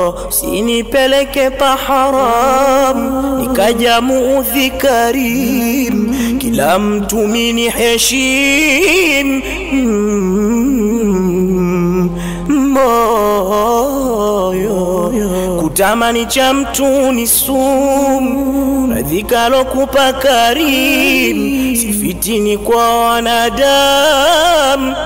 moyo sinipeleke paharam nikaja muudhi karim kila mtu mini heshim Mm, moyo kutamani cha mtu ni sumu radhikalo kupa karim sifitini kwa wanadamu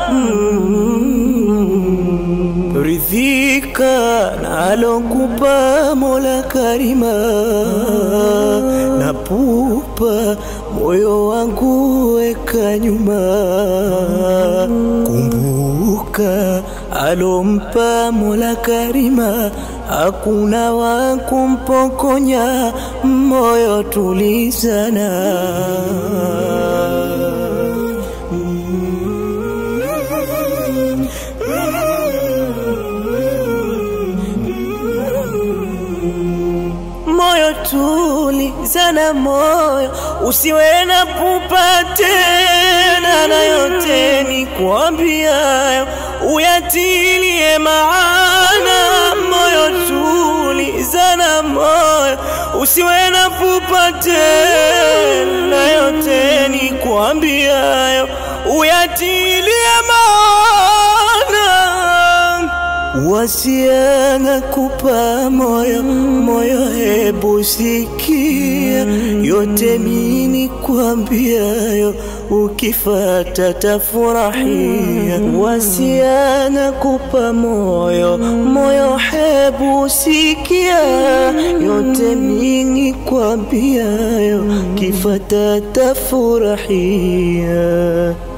Mm, ridhika nalokupa mola karima na pupa moyo wangu weka nyuma kumbuka alompa mola karima hakuna wa kumpokonya moyo tulizana moyo tulizana moyo usiwe na pupa tena na yote ni kuambiayo uyatilie maana moyo tulizana moyo usiwe na pupa tena yote ni kuambiayo uyatilie maana wasiana kupa moyo moyo, hebu sikia yote mini kwambiayo, ukifata tafurahia. Wasiana kupa moyo moyo, hebu sikia yote mini kwambiayo, kifata tafurahia.